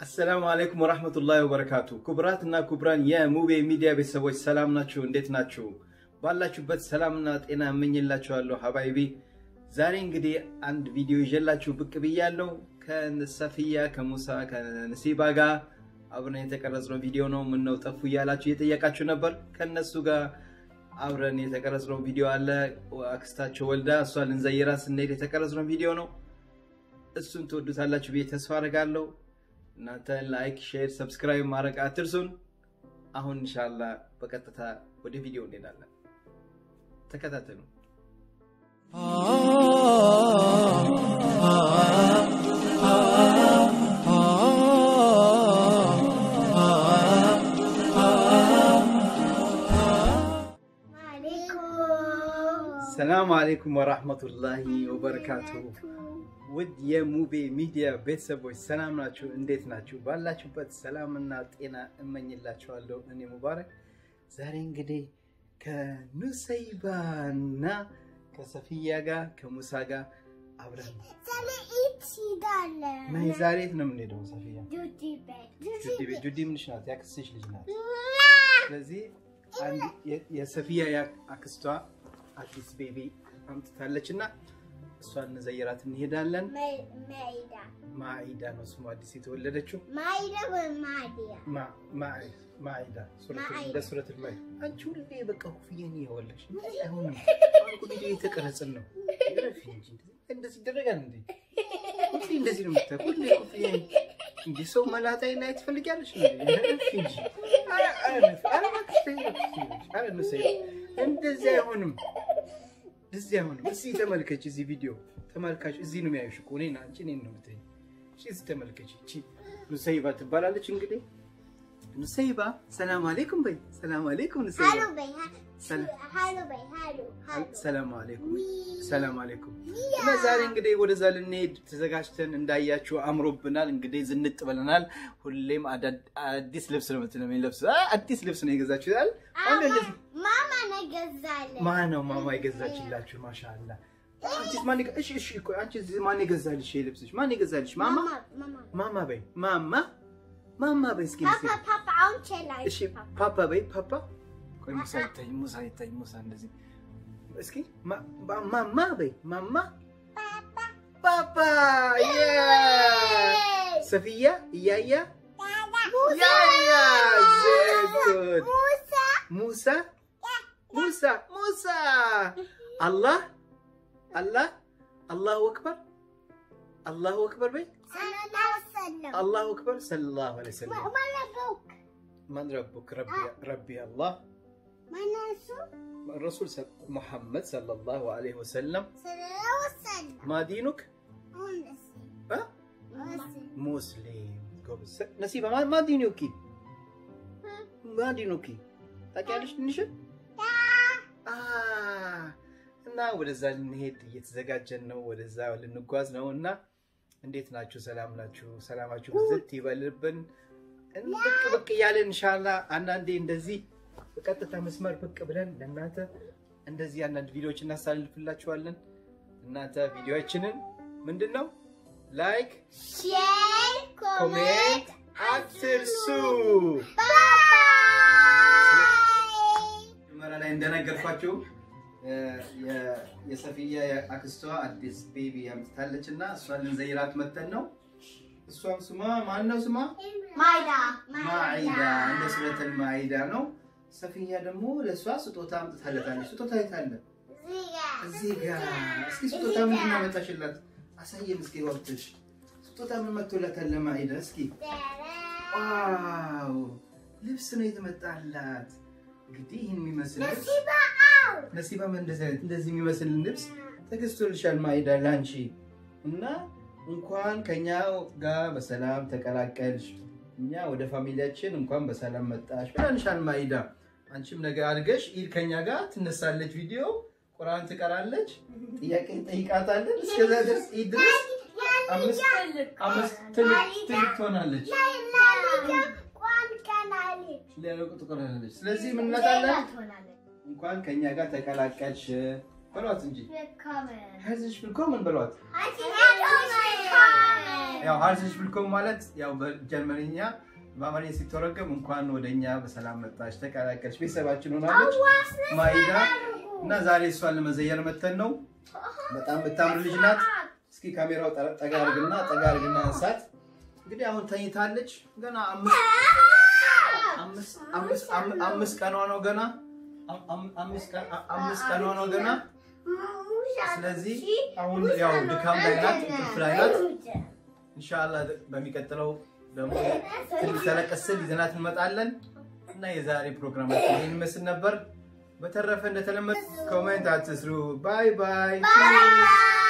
አሰላሙ አለይኩም ወራህመቱላሂ ወበረካቱ። ክቡራት እና ክቡራን የሙቤ ሚዲያ ቤተሰቦች ሰላም ናችሁ? እንዴት ናችሁ? ባላችሁበት ሰላምና ጤና እመኝላችኋለሁ ሀባይቢ። ዛሬ እንግዲህ አንድ ቪዲዮ ይዤላችሁ ብቅ ብያለሁ። ከሰፍያ ከሙሳ ከነሲባ ጋር አብረን የተቀረጽነው ቪዲዮ ነው። ምነው ጠፉ እያላችሁ እየጠየቃችሁ ነበር። ከነሱ ጋር አብረን የተቀረጽነው ቪዲዮ አለ። አክስታቸው ወልዳ እሷ ልንዘይራ ስንሄድ የተቀረጽነው ቪዲዮ ነው። እሱን ትወዱታላችሁ ብዬ ተስፋ አደርጋለሁ። እናንተ ላይክ፣ ሼር፣ ሰብስክራይብ ማድረግ አትርሱን። አሁን እንሻላ በቀጥታ ወደ ቪዲዮ እንሄዳለን። ተከታተሉ። ሰላም አሌይኩም ወራህመቱላሂ ወበረካቱ። ውድ የሙቤ ሚዲያ ቤተሰቦች ሰላም ናችሁ? እንዴት ናችሁ? ባላችሁበት ሰላምና ጤና እመኝላችኋለሁ። እኔ ሙባረክ ዛሬ እንግዲህ ከኑሰይባና ከሰፊያ ጋር ከሙሳ ጋር አብረን ናይ ዛሬ የት ነው የምንሄደው? ሰፊያ ጁዲ ቤት። ጁዲ ምንሽ ናት? ያክስትሽ ልጅ ናት። ስለዚህ የሰፊያ አክስቷ አዲስ ቤቢ አምጥታለች እና እሷን እንዘይራት እንሄዳለን። ማኢዳ ነው ስሙ አዲስ የተወለደችው ማኢዳ እንደ ሱረቱል ማኢዳ። አንቺ ሁሌ በቃ ኩፍዬን እየወለሽ አይሆንም። ቪዲዮ የተቀረጽን ነው። እንደዚህ ይደረጋል እንዴ? ሁሌ እንደዚህ ነው የምታ ሁሌ ኩፍዬን እንዲ ሰው መላጣይ ላይ ትፈልጊያለሽ እንጂ እንደዚህ አይሆንም። እዚህ አሁን እዚህ ተመልከች። እዚህ ቪዲዮ ተመልካች እዚህ ነው የሚያዩሽ እኮ እኔን አንቺ እኔን ነው የምትይኝ። እሺ እዚህ ተመልከች። እቺ ኑሰይባ ትባላለች። እንግዲህ ኑሰይባ ሰላም አለይኩም በይ። ሰላም አለይኩም ኑሰይባ። ሰላም አለይኩም ሰላም አለይኩም። እና ዛሬ እንግዲህ ወደዛ ልንሄድ ተዘጋጅተን እንዳያችሁ አምሮብናል። እንግዲህ ዝንጥ ብለናል። ሁሌም አዲስ ልብስ ነው የምትለብስ። አዲስ ልብስ ነው የገዛችሁታል። ማነው ማማ የገዛችላችሁ? ማሻአላ አንቺስ ማን እሺ እሺ እኮ አንቺስ ማን የገዛልሽ ይሄ ልብስሽ? ማን የገዛልሽ? ማማ ማማ በይ ማማ ማማ በይ እስኪ እሺ ፓፓ በይ ፓፓ ቆይ ሙሳ ይታይ ሙሳ ይታይ ሙሳ እንደዚህ እስኪ ማማ በይ ማማ ፓፓ ሰፊያ እያያ ያያ ዘጉድ ሙሳ ሙሳ ሙሳ አላህ አላህ አላሁ አክበር አላሁ አክበር በይ አላሁ አክበር ሰለላሁ ዐለይሂ ወሰለም ማን ረቡክ ረቢ አላህ ረሱል ሙሐመድ ሰለላሁ ዐለይሂ ወሰለም ማ ዲኑክ ሙስሊም ጎበዝ ነሲባ ማ ዲኑኪ ማ ዲኑኪ ታውቂያለሽ ትንሽ እና ወደዛ ልንሄድ እየተዘጋጀን ነው። ወደዛ ልንጓዝ ነው እና እንዴት ናችሁ? ሰላም ናችሁ? ሰላማችሁ ብዝት ይበልብን። ብቅ ብቅ እያለን እንሻላ አንዳንዴ እንደዚህ በቀጥታ መስመር ብቅ ብለን ለእናንተ እንደዚህ አንዳንድ ቪዲዮዎች እናሳልፍላችኋለን። እናንተ ቪዲዮችንን ምንድን ነው ላይክ፣ ሼር፣ ኮሜንት አትርሱ። መጀመሪያ ላይ እንደነገርኳችሁ የሰፊያ አክስቷ አዲስ ቤቢ አምጥታለች እና እሷን ልንዘይራት መተን ነው። እሷም ስሟ ማን ነው? ስሟ ማዒዳ እንደ ሱረቱል ማዒዳ ነው። ሰፊያ ደግሞ ለእሷ ስጦታ አምጥታለታለች። ስጦታ የት አለ? እዚህ ጋር። እስኪ ስጦታ ምንድን ነው ያመጣሽላት? አሳየን እስኪ ወቅትሽ። ስጦታ ምን መጥቶላታል ለማዒዳ? እስኪ ዋው ልብስ ነው የተመጣላት። እንግዲህ ይህን የሚመስል ልብስ ነሲባ እንደዚህ የሚመስል ልብስ ተገዝቶልሻል ማዒዳ ላንቺ እና እንኳን ከኛ ጋር በሰላም ተቀላቀልሽ፣ እኛ ወደ ፋሚሊያችን እንኳን በሰላም መጣሽ ብላንሻል ማዒዳ። አንቺም ነገር አድርገሽ ኢድ ከኛ ጋር ትነሳለች፣ ቪዲዮ ቁርአን ትቀራለች፣ ጥያቄ እንጠይቃታለን። እስከዛ ድረስ ኢድ ድረስ አምስት ትልቅ ትሆናለች። ትቆላለች። ስለዚህ ምን እንላታለን? እንኳን ከኛ ጋር ተቀላቀልሽ በሏት እንጂ ሄrzlich willkommen በሏት። ያው ሀርሰሽ ብልኮም ማለት ያው በጀርመንኛ በአማርኛ ሲተረጎም እንኳን ወደኛ በሰላም መጣች ተቀላቀልሽ ቤተሰባችን ሆናለች ማይዳ እና ዛሬ እሷን ለመዘየር መተን ነው። በጣም የምታምር ልጅ ናት። እስኪ ካሜራው ጠ- ጠጋ አድርግና ጠጋ አድርግና እንሳት። እንግዲህ አሁን ተኝታለች። ገና አምስት አምስት አምስት አም- አምስት ቀኗ ነው ገና አም- አም- አምስት ቀን- አ- አምስት ቀኗ ነው ገና። ስለዚህ አሁን ያው ድካም ላይ ናት፣ እንቅልፍ ላይ ናት። ኢንሻአላህ በሚቀጥለው ደግሞ ትንሽ ተለቀስ ስል ይዘናት እንመጣለን እና የዛሬ ፕሮግራማችን ይህን ይመስል ነበር። በተረፈ እንደተለመደ ኮሜንት አትስሩ። ባይ ባይ።